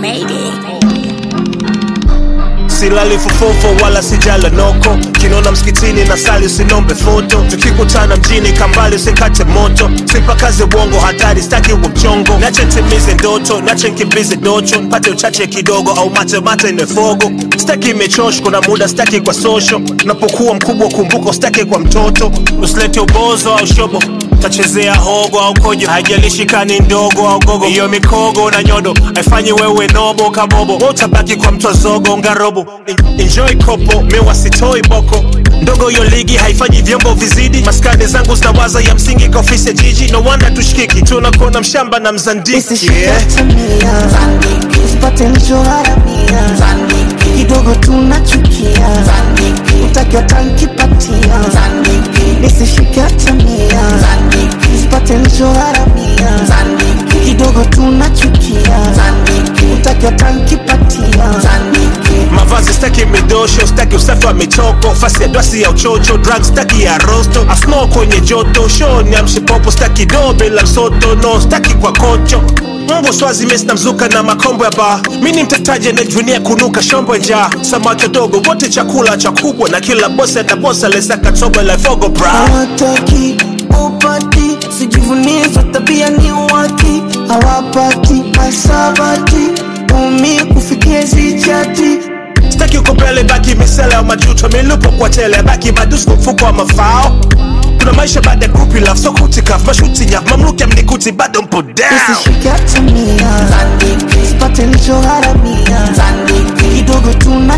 silali fufofo wala sijala noko kinona msikitini na sali usinombe foto tukikutana mjini kambali usikate moto sipakaze bongo hatari staki uwe mchongo nache ntimize ndoto nache nkimbize docho mpate uchache kidogo au mate mate nefogo staki imechosh kuna muda staki kwa sosho napokuwa mkubwa kumbuka staki kwa mtoto usilete ubozo au shobo tachezea hogo au kojo haijalishi kani ndogo au gogo hiyo mikogo na nyodo haifanyi wewe nobo kabobo utabaki kwa mtozogo ngarobo En- enjoy kopo mewa sitoi boko ndogo hiyo ligi haifanyi vyombo vizidi maskani zangu zinawaza ya msingi kwa ofisi ya jiji no wanda tushikiki tunakona mshamba na mzandiki yeah. usipate nilichoharamia kidogo tunachukia utakiwa tankipatia nisishike hatamia usipate nilichoharamia kidogo tunachukia utakiwa tankipatia mavazi staki midosho staki usafi wa michoko fasi ya dwasi ya uchocho drug staki ya rosto asno kwenye joto shoni amshipopo staki do bila msoto no staki kwa kocho Mungu swazi mesi na mzuka na makombo ya baa mi ni mtetaji anayejunia kunuka shombo njaa samaki dogo wote chakula cha kubwa na kila bosi atabosa lesaka tobo la fogo bra hawataki upati sijivunie za tabia ni waki hawapati masabati umi kufikia zichati staki ukopele baki misele au majuto milupo kwa tele baki madusko mfuko wa mafao kuna maisha baada ya kupi love so kutikaf mashuti nyaf mamluki amnikuti bado mpo down nisishike hatamia sipate nilichoharamia kidogo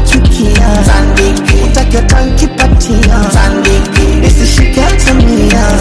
tunachukia utakiwa tankipatia nisishike hatamia